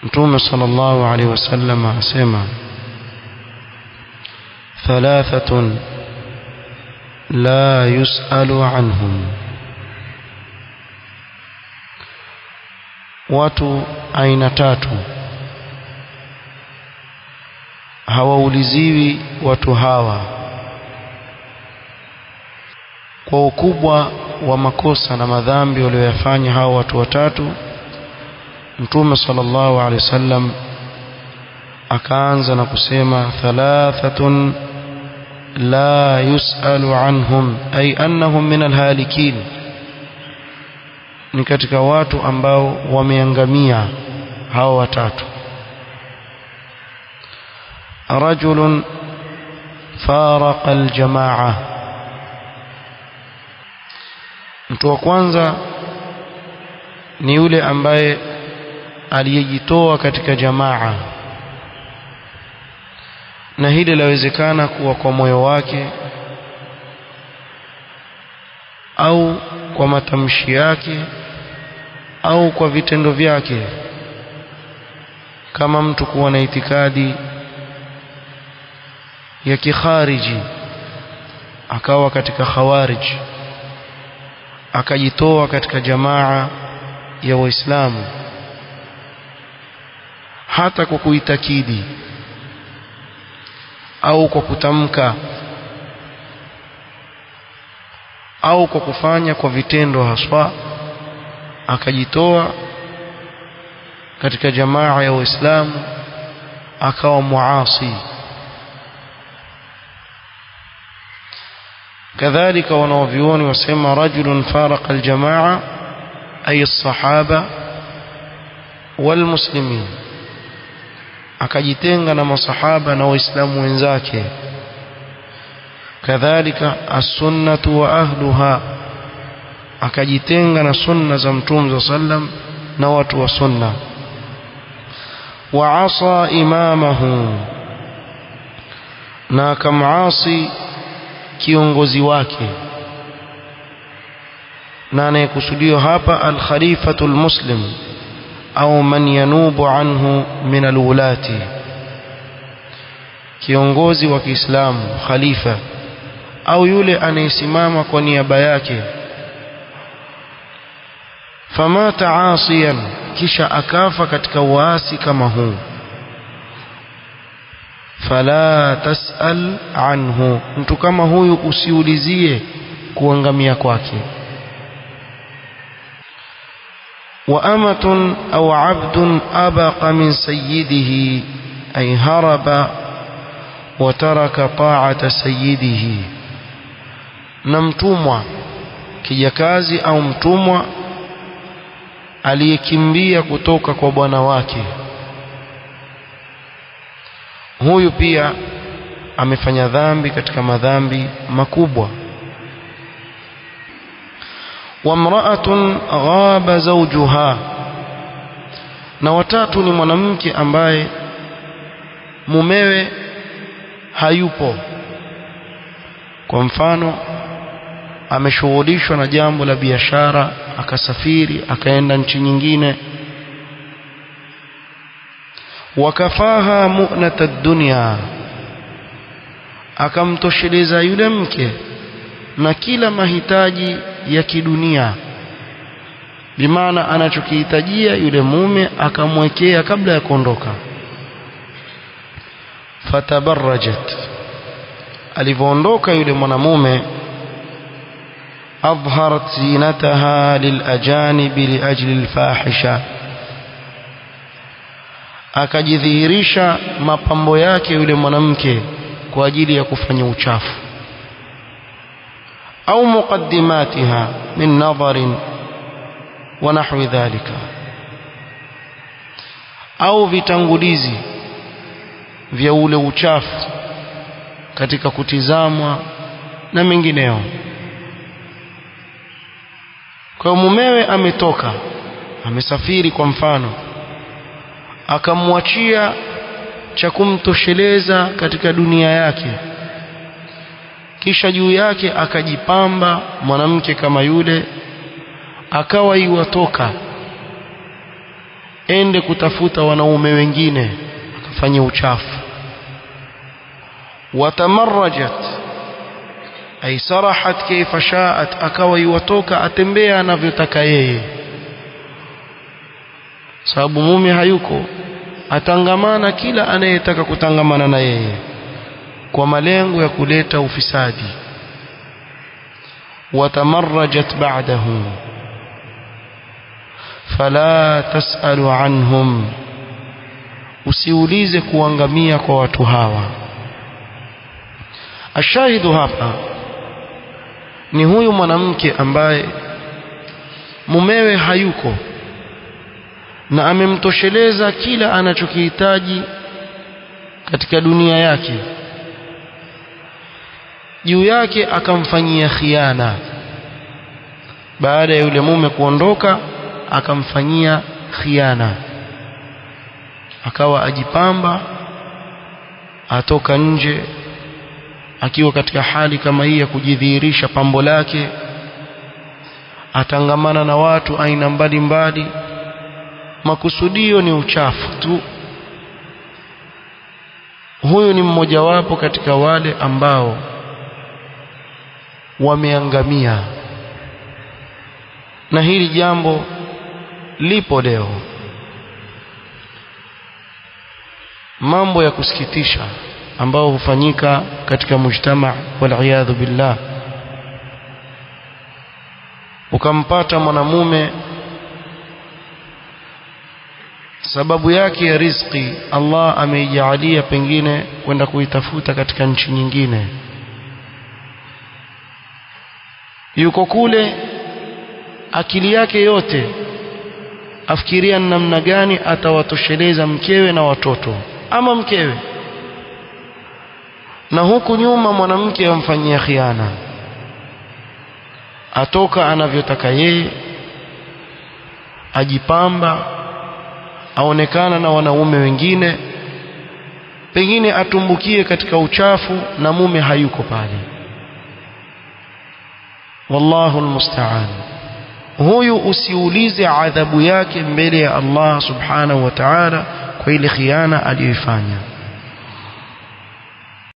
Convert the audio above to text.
mtume sallallahu alaihi wasallam asema thalathatun la yusalu anhum watu aina tatu hawauliziwi watu hawa kwa ukubwa wa makosa na madhambi walioyafanya hao watu watatu mtume sallallahu alaihi wasallam akaanza na kusema thalathatun la yusalu anhum ay annahum min alhalikin ni katika watu ambao wameangamia hao watatu rajulun faraqa aljamaa mtu wa kwanza ni yule ambaye aliyejitoa katika jamaa na hili lawezekana kuwa kwa moyo wake au kwa matamshi yake au kwa vitendo vyake kama mtu kuwa na itikadi ya kikhariji akawa katika khawarij akajitoa katika jamaa ya waislamu hata kwa kuitakidi au kwa kutamka au kwa kufanya kwa vitendo haswa akajitoa katika jamaa ya waislamu akawa muasi kadhalika wanaovyuoni wasema rajulun faraqa aljamaa ay as-sahaba walmuslimin akajitenga na masahaba na waislamu wenzake kadhalika as-sunnatu wa ahluha akajitenga na sunna za mtume sallam na watu wa sunna wa asa imamahu na akamasi kiongozi wake na anayekusudiwa hapa al-khalifatu al-muslim au man yanubu anhu min alwulati kiongozi wa Kiislamu khalifa au yule anayesimama kwa niaba yake famata asiyan kisha akafa katika uasi kama huu fala tasal anhu mtu kama huyu usiulizie kuangamia kwake وأمة أو عبد أبق من سيده أي هرب وترك طاعة سيده نمتمwa kijakazi au mtumwa aliyekimbia kutoka kwa bwana wake huyu pia amefanya dhambi katika madhambi makubwa wamra'atun ghaba zawjuha na watatu ni mwanamke ambaye mumewe hayupo kwa mfano ameshughulishwa na jambo la biashara akasafiri akaenda nchi nyingine wakafaha mu'nata dunya akamtosheleza yule mke na kila mahitaji ya kidunia bimaana anachokihitajia yule mume akamwekea kabla ya kuondoka fatabarrajat alivyoondoka yule mwanamume أظهرت زينتها للأجانب لأجل الفاحشة akajidhihirisha mapambo yake yule mwanamke kwa ajili ya kufanya uchafu au muqaddimatiha min nadharin wa nahwi dhalika au vitangulizi vya ule uchafu katika kutizamwa na mengineo kwa mumewe ametoka amesafiri kwa mfano akamwachia cha kumtosheleza katika dunia yake kisha juu yake akajipamba mwanamke kama yule akawa iwatoka ende kutafuta wanaume wengine akafanya uchafu watamarrajat ay sarahat kaifa shaat akawa yuwatoka atembea anavyotaka yeye sababu mume hayuko atangamana kila anayetaka kutangamana na yeye kwa malengo ya kuleta ufisadi watamarrajat ba'dahu fala tasalu anhum usiulize kuangamia kwa watu hawa ashahidu hapa ni huyu mwanamke ambaye mumewe hayuko na amemtosheleza kila anachokihitaji katika dunia yake juu yake akamfanyia khiana baada ya yule mume kuondoka akamfanyia khiana akawa ajipamba atoka nje akiwa katika hali kama hii ya kujidhihirisha pambo lake atangamana na watu aina mbalimbali makusudio ni uchafu tu huyu ni mmojawapo katika wale ambao wameangamia na hili jambo lipo leo mambo ya kusikitisha ambao hufanyika katika mujtama waliyadhu billah ukampata mwanamume sababu yake ya riziki Allah ameijalia pengine kwenda kuitafuta katika nchi nyingine yuko kule akili yake yote afikiria namna gani atawatosheleza mkewe na watoto ama mkewe na huku nyuma mwanamke amfanyia khiana atoka anavyotaka yeye ajipamba aonekana na wanaume wengine pengine atumbukie katika uchafu na mume hayuko pale wallahu almusta'an huyu usiulize adhabu yake mbele ya Allah subhanahu wa ta'ala kwa ile khiana aliyoifanya